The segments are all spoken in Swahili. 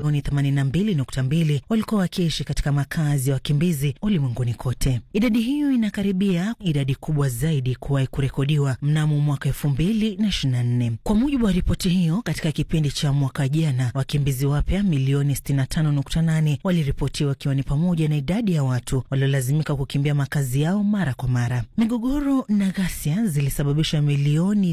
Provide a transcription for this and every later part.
milioni 82.2 walikuwa wakiishi katika makazi ya wakimbizi ulimwenguni kote. Idadi hiyo inakaribia idadi kubwa zaidi kuwahi kurekodiwa mnamo mwaka 2024. Kwa mujibu wa ripoti hiyo, katika kipindi cha mwaka jana wakimbizi wapya milioni 65.8 waliripotiwa, wakiwa ni pamoja na idadi ya watu waliolazimika kukimbia makazi yao mara kwa mara. Migogoro na ghasia zilisababisha milioni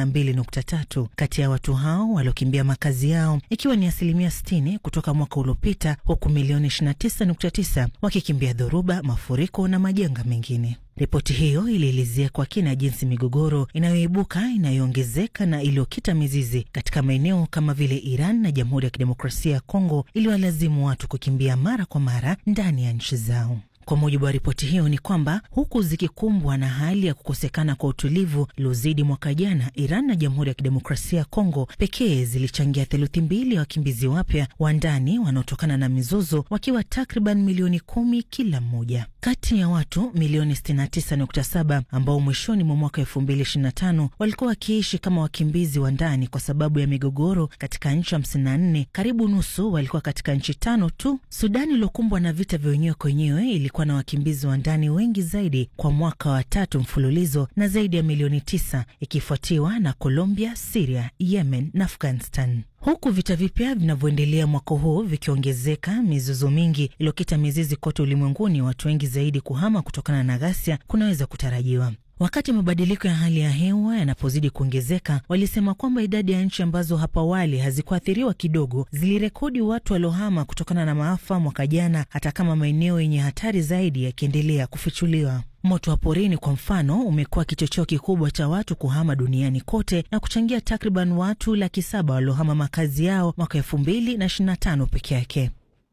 32.3 kati ya watu hao waliokimbia makazi yao, ikiwa ni asilimia 60 kutoka mwaka uliopita, huku milioni 29.9 wakikimbia dhoruba, mafuriko na majanga mengine. Ripoti hiyo ilielezea kwa kina jinsi migogoro inayoibuka inayoongezeka na iliyokita mizizi katika maeneo kama vile Iran na Jamhuri ya Kidemokrasia ya Kongo iliwalazimu watu kukimbia mara kwa mara ndani ya nchi zao. Kwa mujibu wa ripoti hiyo ni kwamba huku zikikumbwa na hali ya kukosekana kwa utulivu iliozidi mwaka jana, Iran na Jamhuri ya Kidemokrasia ya Kongo pekee zilichangia theluthi mbili ya wakimbizi wapya wa ndani wanaotokana na mizozo, wakiwa takriban milioni kumi kila mmoja. Kati ya watu milioni 69.7 ambao mwishoni mwa mwaka 2025 walikuwa wakiishi kama wakimbizi wa ndani kwa sababu ya migogoro katika nchi 54, karibu nusu walikuwa katika nchi tano tu. Sudani iliokumbwa na vita vya wenyewe kwa wenyewe ilikuwa na wakimbizi wa ndani wengi zaidi kwa mwaka wa tatu mfululizo na zaidi ya milioni tisa, ikifuatiwa na Colombia, Siria, Yemen na Afghanistan. Huku vita vipya vinavyoendelea mwaka huu vikiongezeka, mizozo mingi iliyokita mizizi kote ulimwenguni, watu wengi zaidi kuhama kutokana na ghasia kunaweza kutarajiwa. Wakati mabadiliko ya hali ya hewa yanapozidi kuongezeka, walisema kwamba idadi ya nchi ambazo hapo awali hazikuathiriwa kidogo zilirekodi watu waliohama kutokana na maafa mwaka jana, hata kama maeneo yenye hatari zaidi yakiendelea kufichuliwa. Moto wa porini kwa mfano umekuwa kichocheo kikubwa cha watu kuhama duniani kote na kuchangia takriban watu laki saba waliohama makazi yao mwaka elfu mbili na ishirini na tano peke yake.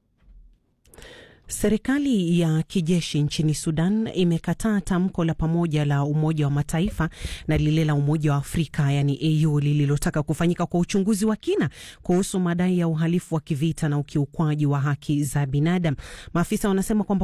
Serikali ya kijeshi nchini Sudan imekataa tamko la pamoja la Umoja wa Mataifa na lile la Umoja wa Afrika yani AU lililotaka kufanyika kwa uchunguzi wa kina kuhusu madai ya uhalifu wa kivita na ukiukwaji wa haki za binadamu. Maafisa wanasema kwamba